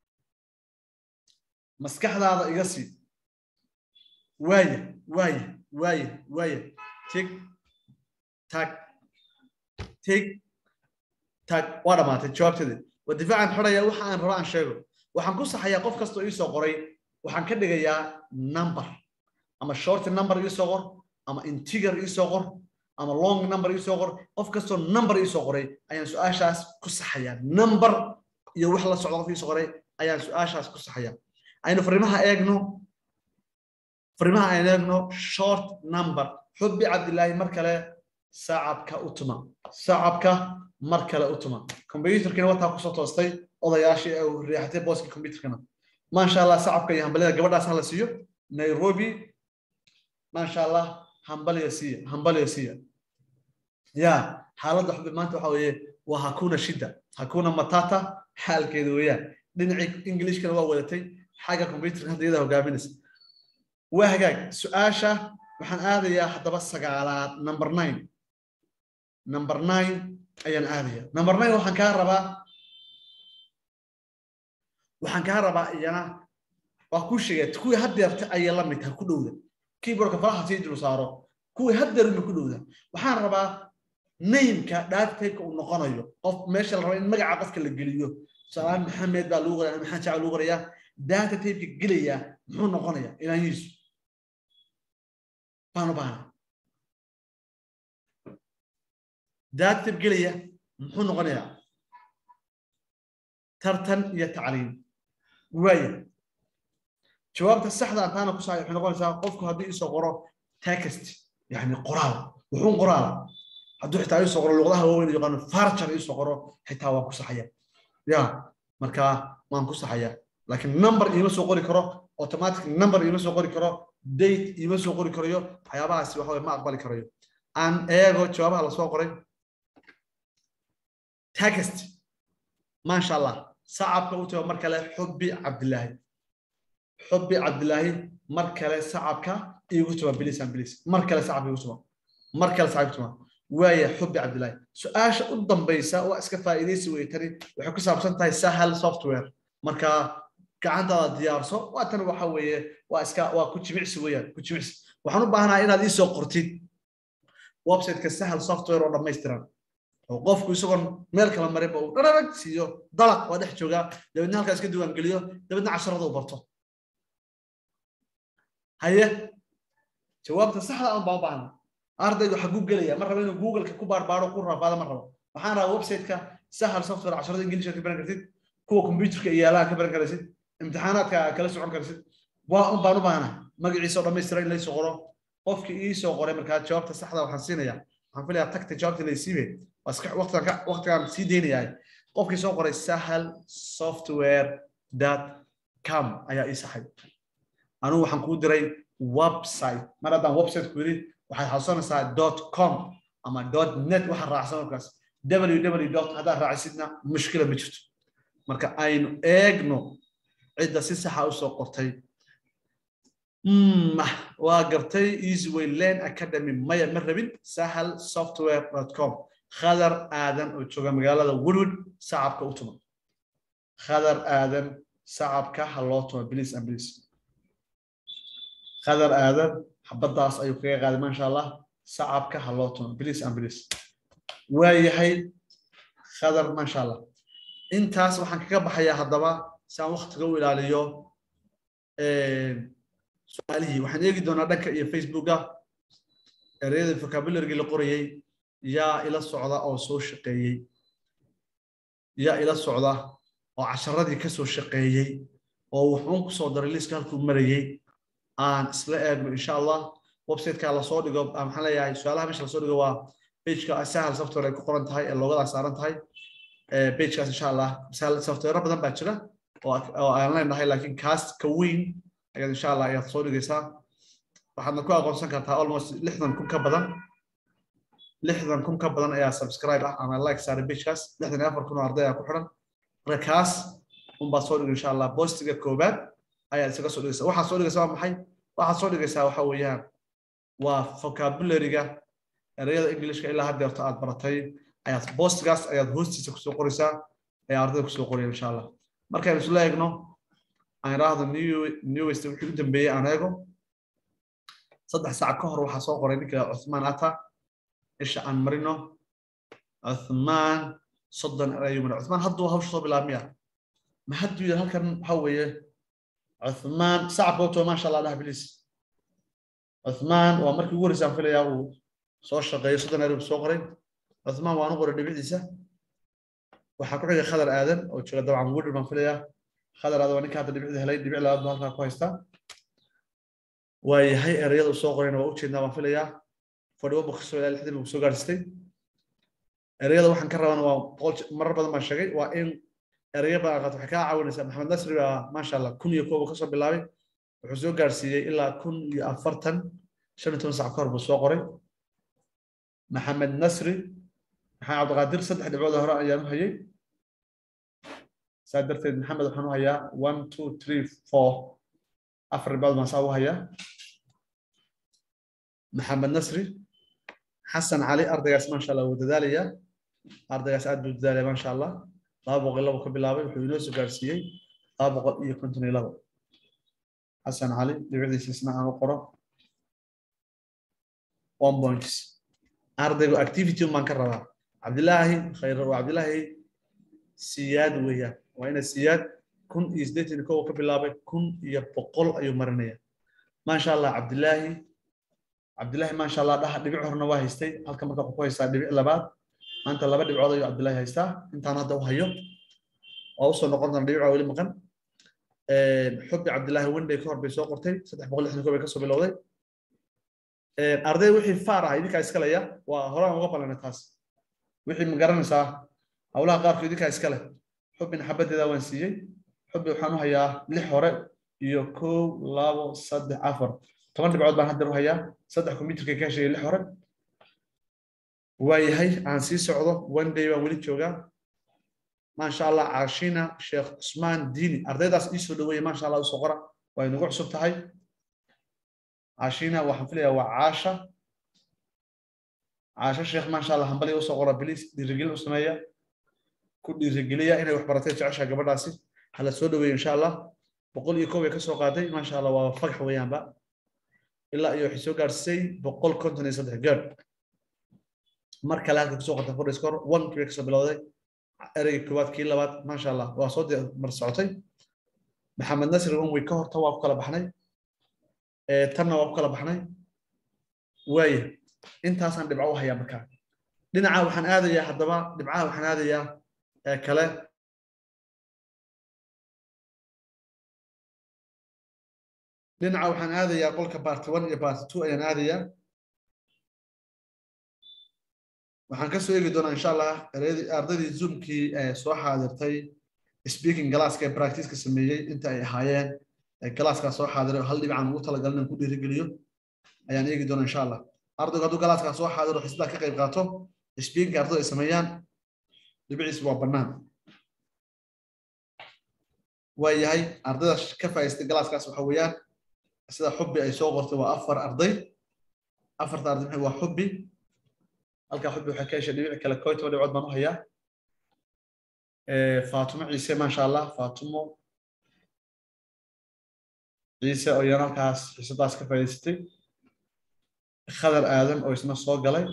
maskaxdaada iga sii waaya waaya waaya waaya tig tag tig tag waa dhamaatay jawaabteeda waa difaacan xidhaya waxa aan rabo aan sheego waxaan ku saxayaa qof kastoo iisoo qoray waxaan ka dhigayaa number ama short number iisoo qor ama integer iisoo qor ama long number iisoo qor qof kastoo number iisoo qoray ayaan su-aashaas ku saxayaa number iyo wax la socda qof iisoo qoray ayaan su-aashaas ku saxayaa aynu fariimaha eegno fariimaha aynu eegno short number xubbi cabdilaahi mar kale sacabka u tuma sacabka mar kale u tuma combyuterkina wataa kusoo toostay odayaashii ee riixatay booskii combyuterkana maasha allah sacabka iyo hambalida gabadhaas hala siiyo nairobi maasha allah hambaliya siiya hambaliya siiya ya xaaladda xubbi maanta waxa weeye waa hakuna shida hakuna matata xaalkeeda weeyaan dhinacii ingilishkana waa wadatay xagga combyuterka hadda iyada hogaaminaysa waa hagaag su-aasha waxaan aadayaa haddaba sagaalaad number nine number nine ayaan aadaya number nine waxaan kaa rabaa waxaan kaa rabaa iyana waa kuu sheegaya kuwii haddeerta ayay la mid tahay ku dhowda keyboardka faraha sii dul saaro kuwii haddeer uma ku dhowda waxaan rabaa nameka datatypeka uu noqonayo qof meesha la raba in magaca qofka la geliyo tusaalahaan maxamed baa lagu qoraya maxamed jacel lagu qorayaa datatypeka gelaya muxuu noqonaya ilaanyiisu baan u baahna datatype gelaya muxuu noqonayaa tartan iyo tacliim waaya jawaabta saxda antaana ku saaya waxay noqonaysaa qofku haddii isoo qoro text yani qoraal wuxuun qoraala hadduu xitaa isoo qoro luqadaha waaweyn yaqaano farjar isoo qoro xitaa waan ku saxaya ya marka waan ku saxaya laakiin number iima soo qori karo automatic number iima soo qori karo date iima soo qori karayo waxyaabahaasi waxa ma aqbali karayo aan eego jawaabaha lasoo qoray text maasha allah sacabka u tago mar kale xubbi cabdilaahi xubbi cabdilaahi mar kale sacabka iigu tuba bilisan bilis mar kale sacabka iigu tuba mar kale sacabka tuba waaya xubbi cabdilaahi su-aasha u dambaysa waa iska faa'iidaysi wey tani waxay ku saabsan tahay sahal software marka gacantaada diyaarso waa tan waxa weeye waa iska waa ku jimicsi weeyaan ku jimicsi waxaan u baahanahay inaad iisoo qortid websiteka sahal software oo dhammaystiran oo qofku isagoon meel kala marinba uu dhararag siiyo dalaq waa dhex joogaa dabeedna halkaa iska diiwaangeliyo dabeedna casharada u barto haye jawaabta saxda aan baan u baahna ardaygu xaguu gelaya ma rabo inuu googleka ku baarbaaro ku raafaado ma rabo waxaan rabaa websiteka sahal software casharada ingiliishka ka baran kartid kuwa computerka iyo yaalaha ka baran karaysid imtixaanaadka kala socon karaysid waa un baan u baahna magaciisa oo dhammaystira in laysoo qoro qofkii iisoo qoray markaa jawaabta saxda waxaan siinayaa waxaan filayaa tagta jawaabta laysiibe waqtigaan sii deynayaa qofkii soo qoray sahal software com ayaa ii saxay anugu waxaan kuu diray website mar haddaan website ku yidhi waxaad xasuusanaysaa dot com ama dot net waxaa raacsan markaas www dot haddaad raacisidna mushkila ma jirto marka aynu eegno cidda si saxa usoo qortay waa gartay easyway lane academy maya ma rabin sahal software com khadar aadan oo jooga magaalada woodwood sacabka u tuma khadar aadan sacabka ha loo tuma bilis and bilis khadar aadan xabaddaas ayuu kaga qaaday maasha allah sacabka ha loo tuma bilis and bilis waayahay khadar maasha allah intaas waxaan kaga baxayaa haddaba si aan waktiga u ilaaliyo su-aalihii waxaan eegi doonaa dhanka iyo facebooka ereyada vocabularygi la qorayey yaa ila socda oo soo shaqeeyey yaa ila socda oo casharadii ka soo shaqeeyey oo wuxuun ku soo daray liiska halkuu marayey aan isla eegno insha allah websiteka lasoo dhigo maxaan leeyahay su-aalaha meesha lasoo dhigo waa pageka sahal software ay ku qoran tahay ee loogadaa saaran tahay pagekaas insha allah sahal software badan baa jira oo aan leenahay laakiin kaas ka weyn ayaad insha allah ayaad soo dhigaysaa waxaadna ku aqoonsan kartaa almost lixdan kun ka badan lixdan kun ka badan ayaa subscribe ah ama like saaray pagekaas lixdan iyo afar kun oo arday ayaa ku xiran marka kaas unbaad soo dhigay insha allah bostiga koobaad ayaad isaga soo dhigaysaa waxaad soo dhigaysaa waa maxay waxaad soo dhigaysaa waxa weeyaan waa vocabularyga ereyada englishka ilaa haddeerto aad baratay ayaad bostigaas ayaad hoostiisa kusoo qoraysaa ee ardayda kusoo qoraya insha allah markaynu isla eegno aan idhaahdo newest wixii u dambeeyey aan eego saddex saac ka hor waxaa soo qoray ninka cuthmaan ata isha aan marino cuthmaan soddon ayuu maray cuthmaan hadduu hawsha soo bilaabmiya ma hadduu yidhi halkan waxa weeye cuthmaan sacabka wato maasha allah dhaha bilis cuthmaan waa markii ugu horreysaan filayaa uu soo shaqeeyo soddon erey soo qoray cuthmaan waan u qoray dhibiciisa waxaa ku xigay khadar aadan oo jooga dabcan woodr baan filayaa khadar aadan waa ninka hadda dhibicda helay dhibic labaad buu halkaa ku haystaa waayahay ereyada uu soo qorayna waa ujeednaa baan filayaa fadhiwo boqosoo ilaa lixdan uu soo gaadhsitay ereyada waxaan ka rabana waa boqol marar badan baan sheegay waa in ereyo badan qaat waxay kaa caawinaysaa maxamed nasri baa maasha allah kun iyo kooba kasoo bilaabay wuxuu soo gaarsiiyey ilaa kun iyo afartan shan iyo toban sac ka hor buu soo qoray maxamed nasri maxamed cabdiqaadir saddex dhibcood hore ayaan u hayay saa darteed maxamed waxaan u hayaa one two three four afar dhibcood baan saa u hayaa maxamed nasri xasan cali ardaygaas maasha allah wuu dadaalayaa ardaygaas aad buu dadaalaya maasha allah laba boqol labo ka bilaabay wuxuu inoo soo gaarsiiyey laba boqol iyo konton iyo labo xasan cali dhibicdiisa isna aan u qoro one points ardaygu activity baan ka rabaa cabdilaahi khayr waa cabdilaahi siyaad weeyaan waa ina siyaad kun iyo siddeetan kow ka bilaabay kun iyo boqol ayuu marinaya maasha allah cabdilaahi cabdilaahi maasha allah dhaha dhibic horena waa haystay halka marka wuxuu ku haystaa dhibic labaad maanta laba dhibcood ayuu cabdilaahi haystaa intaan hadda u hayo waa usoo noqon doona dhibic waa weli maqan xubbi cabdilaahi wenday ka hor bay soo qortay saddex boqol lixdan kow bay kasoo bilowday arday wixii faar ah idinkaa iskalaya waa horaan uga ballanay taas wixii ma garanaysaa howlaha qaarkood idinkaa iskale xubbin xabadeeda waan siiyey xubbi waxaan u hayaa lix hore iyo kow labo saddex afar toban dhibcood baan hadda u hayaa saddex computerka ka heshay lix hore waayahay aan sii socdo one day baan weli joogaa maasha allah caashina sheekh cusmaan diini ardaydaas ii soo dhaweeya maasha allah usoo qora waa inagu cusub tahay caashina waxaan filayaa waa caasha caasho sheekh maasha allah hambali usoo qora bilis dhiirigelin u sameeya ku dhiirigeliya inay wax baratay jecesha gabadhaasi hala soo dhaweeyo insha allah boqol iyo kow bay kasoo qaaday maasha allah waa fagax weeyaanba ilaa iyo waxay soo gaadhsay boqol konton iyo saddex gaadh mar kale halka kusoo qortay fordhay score one kii bay kasoo bilowday ereyga koowaad kii labaad maasha allah waa soo mar socotay maxamed nasri one way ka horta waa ku kala baxnay tanna waa ku kala baxnay waaya intaasaan dhibco u hayaa markaa dhinaca waxaan aadayaa haddaba dhibcaha waxaan aadayaa kale dhinaca waxaan aadayaa qolka part one iyo part two ayaan aadayaa waxaan ka soo eegi doonaa insha allah ardaydii zoomkii soo xaadirtay speaking galaaska ee practiceka sameeyey inta ay ahaayeen galaaskaa soo xaadiray hal dhibcaan ugu talagalin inaan ku dhiirigeliyo ayaan eegi doonaa insha allah ardaygu hadduu galaaskaa soo xaadiro xisbaa ka qayb qaato speaking ardaydu ay sameeyaan dhibciis waa bannaan waa yahay ardayda ka faa'iistay galaaskaas waxa weeyaan sida xubbi ay soo qortay waa afar arday afarta arday maxay waa xubbi halkaa xubbi waxay ka heshay dhibic kale kooy toban dhibcood baan u hayaa faatumo ciise maasha allah faatumo ciise oo iyana halkaas xiisadaas ka faa'iidaysatay khadar aadan oo isna soo galay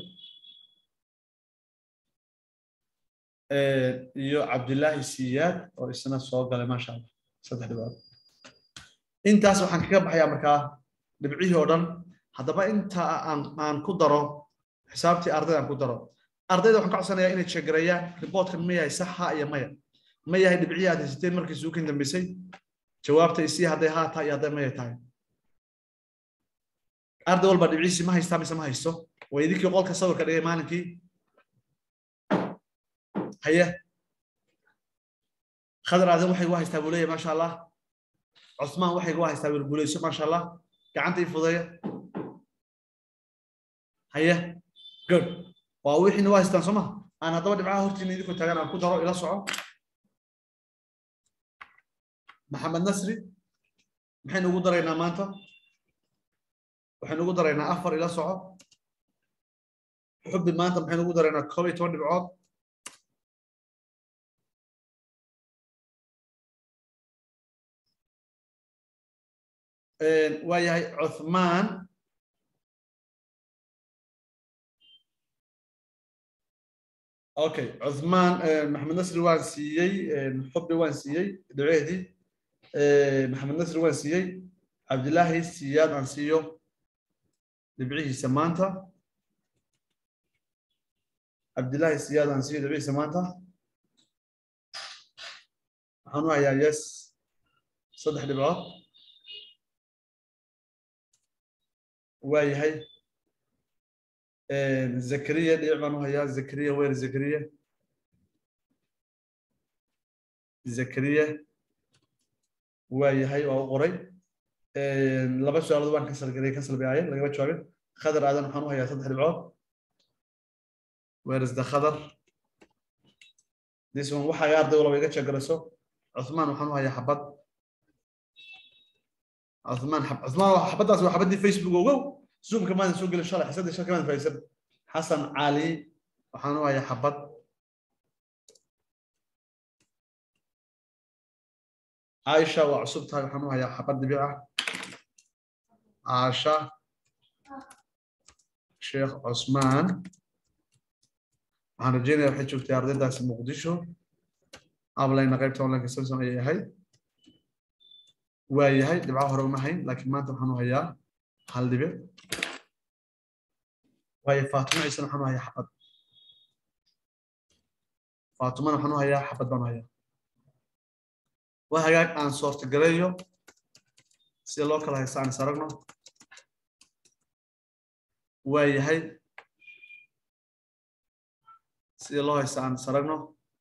iyo cabdilaahi siyaad oo isna soo galay maasha allah saddex dhibcood intaas waxaan kaga baxayaa markaa dhibcihii oo dhan haddaba inta aan aan ku daro xisaabtii ardayda aan ku daro ardayda waxaan ka codsanayaa inay sheegareeyaan riboortkan ma yahay sax ha iyo maya ma yahay dhibcihii aad haysateen markii suukin dambeysay jawaabta isii hadday haa tahay iyo hadday maya tahay arday walba dhibcihiisi ma haystaa mise ma haysto waa idinkii qolka sawirka dhigay maalinkii haye khadar aadan waxay gu haystaa buu leeyahay maasha allah cusmaan waxay gu haystaa wirguuleyso maasha allah gacanta ii fudeeya haye good waa wixiina waa haystaan soo ma aan haddaba dhibcaha hortiina idinkoo taagan aan ku daro ila soco maxamed nasri maxaynu ugu daraynaa maanta waxaynu ugu daraynaa afar ila soco xubbi maanta maxaynu ugu daraynaa koob iyo toban dhibcood waa yahay cuthmaan okay cuthmaan maxamed nasri waan siiyey xubbi waan siiyey dhiceedii maxamed nasri waan siiyey cabdilaahi siyaad aan siiyo dhibcihiisa maanta cabdilaahi siyaad aan siiyo dhibcihiisa maanta waxaan u hayaa yes saddex dhibcood waa yahay zakariya dhibic baan u hayaa zakariya weer zakariya zakariya waa yahay waa u qoray laba su-aalood waan kasal garay kasal bayaaye lagama jawaabin khadar aadan waxaan u hayaa saddex dhibcood where is the khadar this one waxa arday walba iga jeegarayso cuthmaan waxaan u hayaa xabad cuthmaan cuthmaan xabaddaas waa xabaddii facebook ogow zoomka maadan soo gelin shalay xisadii shalka maadan faa'iidsan xasan cali waxaan u hayaa xabad caaisha waa cusub tahay waxaan u hayaa xabad dhibic ah caasha sheekh cusmaan waxaan rajeynaya waxay joogtay ardaydaasi muqdisho ablayna qaybta online samson ayay ahayd waa yahay dhibco hore uma hayn laakiin maanta waxaan u hayaa hal dhibic waayo faatimo ciisena waxaan u hayaa xabad faatimana waxaan u hayaa xabad baan u hayaa waa hagaag aan soortagareeyo sida loo kala haysta aan is aragno waa yahay sida loo haysta aan is aragno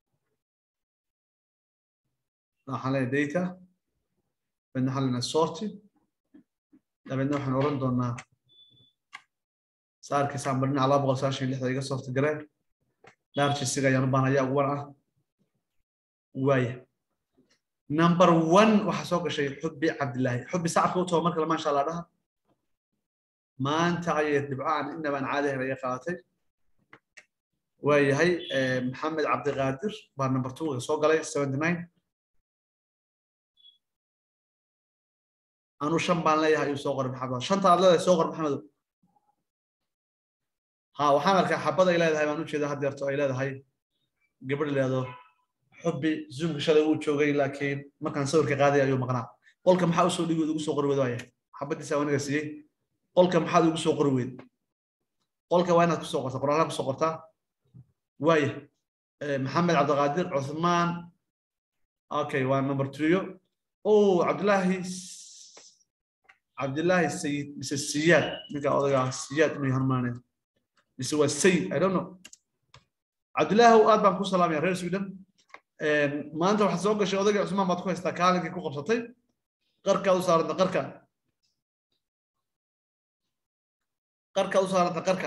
waxaan leeyahay data dabeedna waxaan leenahay sorti dabeedna waxaan oran doonaa saarkiisaan barina laba boqol sagaashan iyo lixda iga soorti gareen largisiga ayaan u baahanayaa ugu wan ah waaya number one waxaa soo gashay xubbi cabdilaahi xubbi sacabka u tago markale maasha allah dhaha maanta ayay dhibcaan inabaan caadi ahayn ayay qaadatay waa yahay maxamed cabdiqaadir baa number two soo galay seventy nine anu shan baan leeyahay ayuu soo qoray maxamed shanta aad leedahay soo qor maxamedow ha waxaan arkaa xabad ay leedahay baan ujeedaa haddeerto ay leedahay gabadh leedo xubbi zoomka shalay uu joogay laakiin markaan sawirka qaaday ayuu maqnaa qolka maxaa usoo dhigi ugu soo qori weyd waaya xabadiisa waniga siiyey qolka maxaad ugu soo qori weyd qolka waa inaad kusoo qortaa qoraalaa kusoo qortaa waaya maxamed cabdiqaadir cuthmaan okay waa number three oh cabdillaahi cabdillaahi sayid mise siyaad ninka odagaa siyaad inuu yahan maanay mise waa sayid i don't know cabdillaahi aad baan ku salaamaya reer sweden maanta waxaad soo gashay odayga cusmaan baad ku haystaa kaalinkii ku qabsatay qarkaad u saaranta qarka qarkaad u saaranta qarka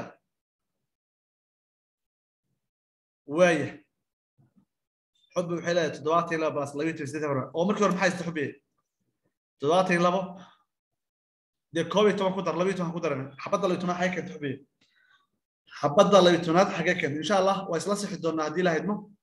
waaya xubbi waxay leedahay toddobaatan iyo laba baas labiyo toban sideetan hore oo markii hore maxaa haysta xubbiye toddobaatan iyo labo dee koob iyo toban ku dar labiyo toban ku daran xabadda labiyo tobnaad xagee keenta xubbiye xabadda labiyo tobnaad xagee keenta insha allah waa isla sixi doonaa haddii la haydmo